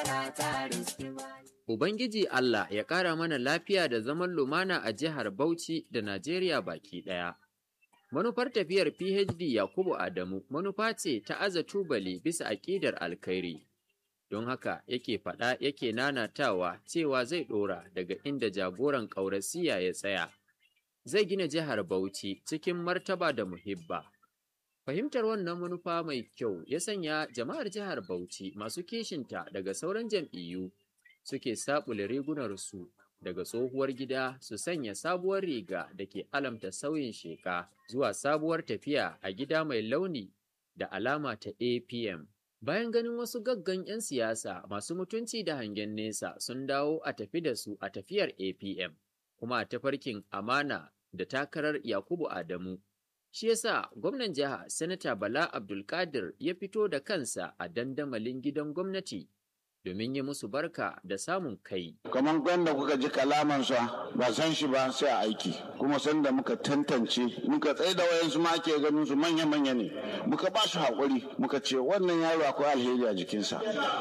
Ubangiji Allah ya ƙara mana lafiya da zaman lumana a jihar Bauchi da Najeriya baki ɗaya. Manufar tafiyar PhD Yakubu Adamu manufa ce ta aza tubali bisa aƙidar alkhairi. Don haka yake faɗa yake nanatawa cewa zai ɗora daga inda jagoran ƙaurasiya ya tsaya. Zai gina jihar Bauchi cikin martaba da muhibba. Fahimtar wannan manufa mai kyau ya sanya jama'ar jihar Bauchi masu kishinta daga sauran jam'iyyu suke saɓule rigunarsu daga tsohuwar gida su sanya sabuwar riga da ke alamta sauyin sheka zuwa sabuwar tafiya a gida mai launi da alama ta APM. Bayan ganin wasu gaggan 'yan siyasa masu mutunci da hangen nesa sun dawo a tafi da su a tafiyar APM, kuma a tafarkin amana da takarar Yakubu Adamu. Shi yasa gwamnan jiha Sanata Bala Abdulkadir ya fito da kansa a dandamalin gidan gwamnati domin yi musu barka da samun kai. kamar gwanda kuka ji kalamansa ba san shi ba sai a aiki kuma sanda muka tantance muka tsaye da wayansu ma ake ganin su manya manya ne muka ba su haƙuri muka ce wannan yaro akwai alheri a jikinsa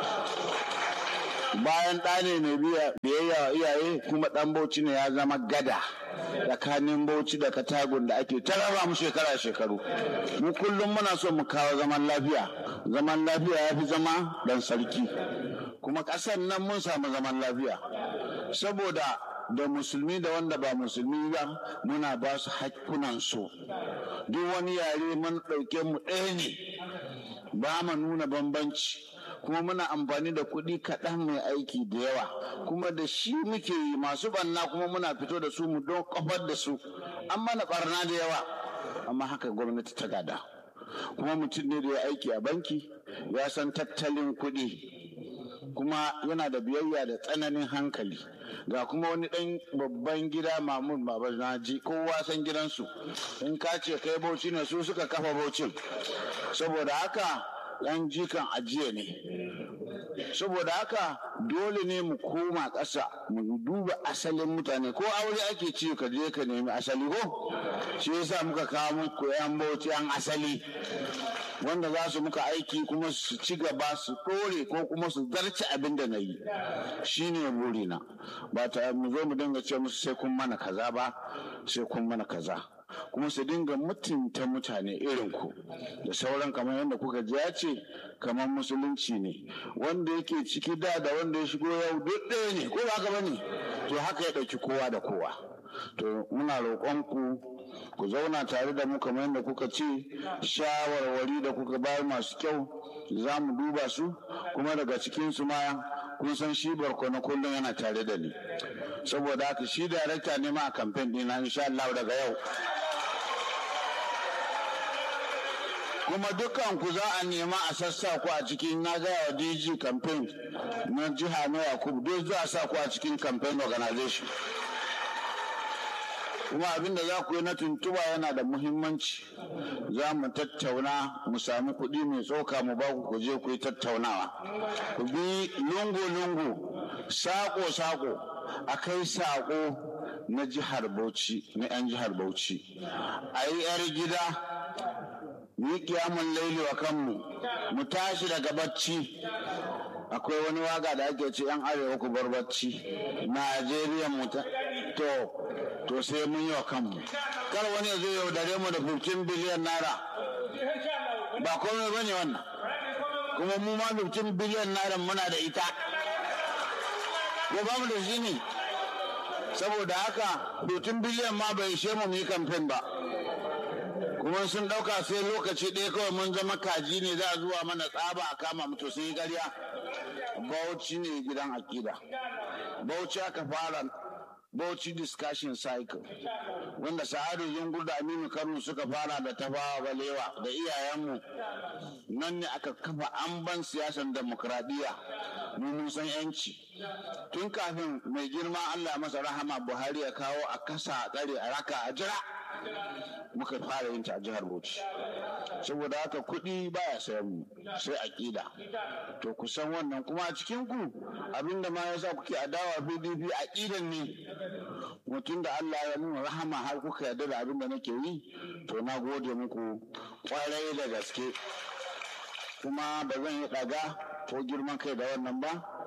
bayan ɗa ne mai biyayya wa iyaye kuma ɗan bauchi ne ya zama gada tsakanin bauchi da katagun da ake tarara mu shekara shekaru mu kullum muna so mu kawo zaman lafiya zaman lafiya ya fi zama dan sarki kuma ƙasar nan mun samu zaman lafiya saboda da musulmi da wanda ba musulmi ba muna ba su su duk wani yare mun ɗauke mu ɗaya ne ba mu nuna bambanci kuma muna amfani da kuɗi kaɗan mai aiki da yawa kuma da shi muke yi masu banna kuma muna fito da su mu don kofar da su an mana barna da yawa amma haka gwamnati ta gada kuma mutum ne da ya aiki a banki ya san tattalin kuɗi kuma yana da biyayya da tsananin hankali ga kuma wani ɗan babban gida mamun baba naji kowa san gidansu in ka ce kai bauchi ne su suka kafa baucin saboda haka ɗan jikan ajiye ne saboda haka dole ne mu koma ƙasa mu duba asalin mutane ko aure ake ci ka je ka nemi asali ko shi yasa muka kawo muku yan bauchi yan asali wanda za su muka aiki kuma su ci gaba su ɗore ko kuma su zarce abin da na yi shi ne burina ba ta mu zo mu dinga ce musu sai kun mana kaza ba sai kun mana kaza kuma su dinga mutunta mutane irin ku da sauran kamar yadda kuka ji ya ce kamar musulunci ne wanda yake ciki da da wanda ya shigo yau duk ɗaya ne ko ba haka bane to haka ya ɗauki kowa da kowa to muna roƙon ku ku zauna tare da mu kamar yadda kuka ce shawarwari da kuka bayar masu kyau za mu duba su kuma daga cikin su ma kun san shi barkono kullum yana tare da ni saboda haka shi darakta ne ma a kamfen ɗina insha Allah daga yau kuma dukkan ku za a nema a sassa ku a cikin na gaya wa DG campaign na jiha na Yakubu duk za a sa ku a cikin campaign organization kuma abin da za ku yi na tuntuba yana da muhimmanci za mu tattauna mu sami kuɗi mai tsoka mu ba ku je ku yi tattaunawa ku bi lungu-lungu sako-sako a kai sako na jihar bauchi na 'yan jihar bauchi a yi 'yar gida mu yi kiyamun laili wa kanmu mu tashi daga bacci akwai wani waga da ake ce 'yan arewa ku bar bacci najeriya mu to to sai mun yi wa kanmu kar wani ya zo yaudare mu da 15 biliyan naira ba komai ba ne wannan kuma mu ma 15 biliyan naira muna da ita ko ba mu da shi ne saboda haka 15 biliyan ma bai ishe mu yi kamfen ba kuma sun ɗauka sai lokaci ɗaya kawai mun zama kaji ne za a zuwa mana tsaba a kama mu to sun yi ƙarya bauchi ne gidan akida bauchi aka fara Bauchi Discussion Cycle wanda Sa'adu Zungur da Aminu Kano suka fara da tafawa balewa da iyayenmu nan ne aka kafa amban siyasan demokradiyya mu mun san yanci tun kafin mai girma Allah masa rahama Buhari ya kawo a kasa a tsare a raka a jira muka fara yin ta a jihar Bauchi saboda haka kuɗi baya sayan mu sai aƙida to ku san wannan kuma a cikin ku abinda ma yasa kuke adawa PDP aƙidan ne mutum da Allah ya nuna rahama har kuka yarda da abin da nake yi to na gode muku kwarai da gaske kuma ba zan yi ɗaga ko girman kai da wannan ba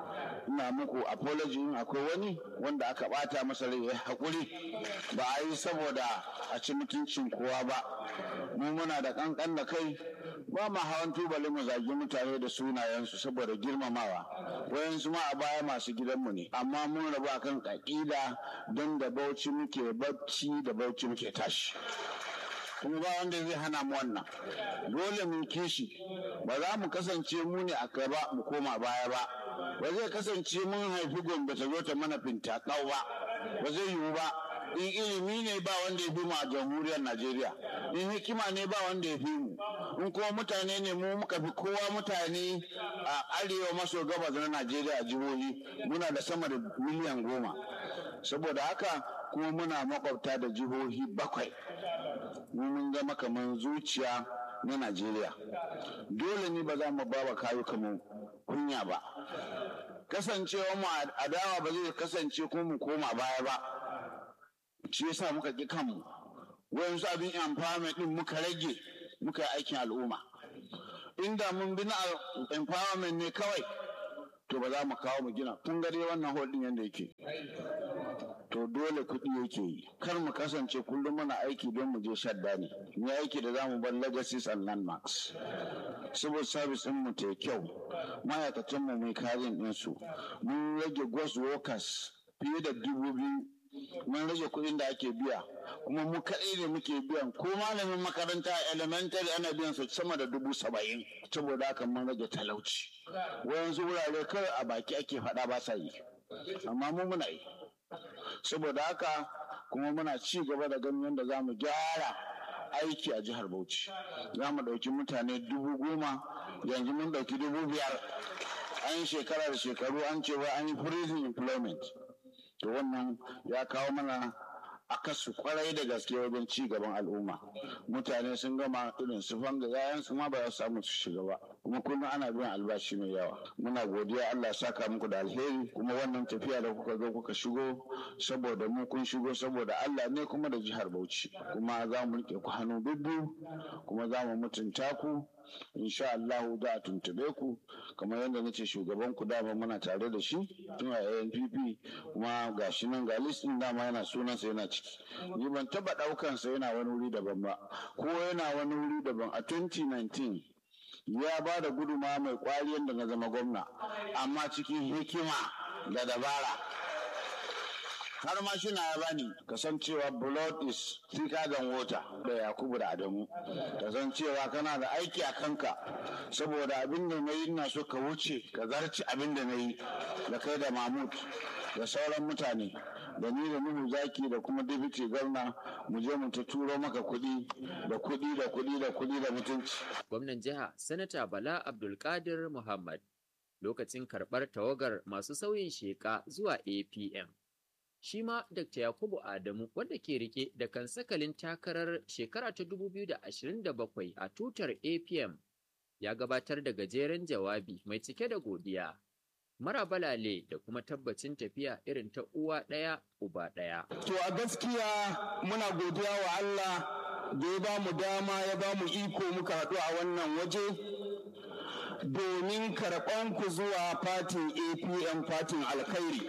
ina muku apology in akwai wani wanda aka bata masa rai ya haƙuri ba a yi saboda a ci mutuncin kowa ba mu muna da kankan da kai ba ma hawan tubali mu zagi mutane da sunayensu saboda girmamawa wayansu ma a baya masu gidanmu ne amma mun rabu akan ƙaƙida don da bauchi muke bacci da bauchi muke tashi kuma ba wanda zai hana mu wannan dole mu kishi ba za mu kasance mu ne a gaba mu koma baya ba ba zai kasance mun haifi gombe ta zo ta mana fintakau ba ba zai yiwu ba in ilimi ne ba wanda ya fi mu a jamhuriyar najeriya in hikima ne ba wanda ya fi mu in kuma mutane ne mu muka fi kowa mutane a arewa maso gabas na najeriya a jihohi muna da sama da miliyan goma saboda haka kuma muna makwabta da jihohi bakwai mu mun zama kamar zuciya na najeriya dole ne ba za mu ba wa kayuka mu kunya ba kasancewa mu adawa ba zai kasance ko mu koma baya ba shi yasa muka ƙi kanmu wayansu abin empowerment din muka rage muka yi aikin al'umma inda mun bi na empowerment ne kawai to ba za mu kawo mu gina kun gare wannan holding yadda yake to dole kuɗi yake yi kar mu kasance kullum muna aiki don mu je shadda ne mu aiki da za mu bar legacies and landmarks civil service din mu ta kyau ma'aikatan mu mai karin ɗinsu mun rage ghost workers fiye da dubu biyu mun rage kuɗin da ake biya kuma mu kaɗai ne muke biyan ko malamin makaranta elementary ana biyan su sama da dubu saba'in saboda haka mun rage talauci wayansu wurare kawai a baki ake faɗa ba sa yi amma mu muna yi saboda haka kuma muna ci gaba da ganin yadda za mu gyara aiki a jihar bauchi za mu ɗauki mutane dubu goma yanzu mun ɗauki dubu biyar an yi shekara da shekaru an ce wai an yi prison employment to wannan ya kawo mana akasu kwarai da gaske wajen ci gaban al'umma mutane sun gama irin su fanga yayan su ma ba za su samu su shiga ba kuma kullum ana biyan albashi mai yawa muna godiya Allah ya saka muku da alheri kuma wannan tafiya da kuka zo kuka shigo saboda mu kun shigo saboda Allah ne kuma da jihar Bauchi kuma za mu rike ku hannu bibbiyu kuma za mu mutunta ku insha Allah za a tuntube ku kamar yadda nace shugaban ku dama muna tare da shi tun a ANPP kuma gashi nan ga listin dama yana sunansa yana ciki ni ban taba daukan sa yana wani wuri daban ba ko yana wani wuri daban a 2019 ya ba da guduma mai kwari yadda na zama gwamna amma cikin hikima da dabara har ma shi na ya bani kasancewa blood is thicker than water da yakubu da adamu kasancewa kana da aiki a kanka saboda abin da na yi ina so ka wuce ka zarci abin da na yi da kai da mahmud da sauran mutane da ni da nuhu zaki da kuma deputy gwamna mu je mu ta turo maka kuɗi da kuɗi da kuɗi da kuɗi da mutunci gwamnan jiha sanata bala abdulkadir muhammad lokacin karɓar tawagar masu sauyin sheƙa zuwa apm shi ma Dr. Yakubu Adamu wanda ke rike da kansakalin takarar shekara ta 2027 a tutar APM ya gabatar da gajeren jawabi mai cike da godiya. Marabalale da kuma tabbacin tafiya irin ta uwa ɗaya uba ɗaya. To a gaskiya muna godiya wa Allah da ya ba mu dama ya ba mu iko muka haɗu a wannan waje domin karɓan ku zuwa fatin APM fatin alkhairi.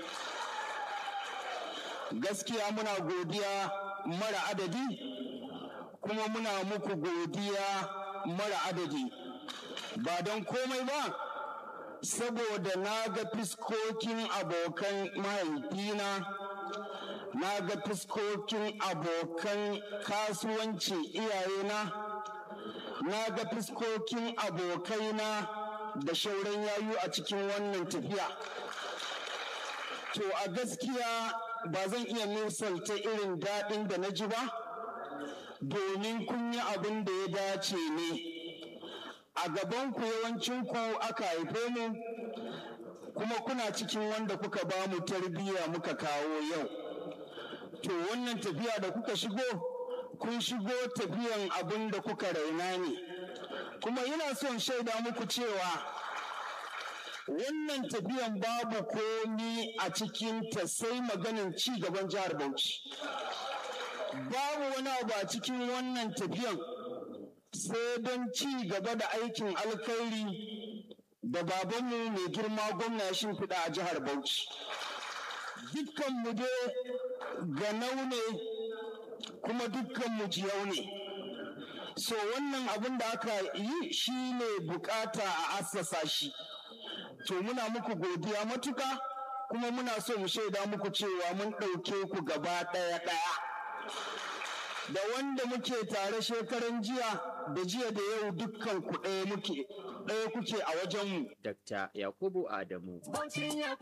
gaskiya muna godiya mara adadi kuma muna muku godiya mara adadi ba don komai ba saboda na ga fiskokin abokan mahaifina na ga fiskokin abokan kasuwanci iyayena na ga fiskokin abokaina da shauran yayu a cikin wannan tafiya to a gaskiya ba zan iya misalta irin daɗin da na ji ba domin kun yi abin da ya dace ne a gabanku yawancinku aka haife mu kuma kuna cikin wanda kuka ba mu tarbiyya muka kawo yau to wannan tafiya da kuka shigo kun shigo tafiyan abin da kuka raina ne kuma ina son shaida muku cewa wannan tafiyan babu komi a cikinta sai maganin ci gaban jihar Bauchi. Babu wani abu a cikin wannan tafiyan sai don ci gaba da aikin alkhairi da babanmu mai girma gwamna ya shimfiɗa a jihar Bauchi. Dukkanmu dai ganau ne kuma dukkanmu jiyau ne. So wannan abin da aka yi shi ne bukata a assasa shi. To muna muku godiya matuka kuma muna so mu shaida muku cewa mun ɗauke ku gaba ɗaya ɗaya. Da wanda muke tare shekaran jiya da jiya da yau dukkan ku ɗaya muke ɗaya kuke a wajenmu. Dr. Yakubu Adamu.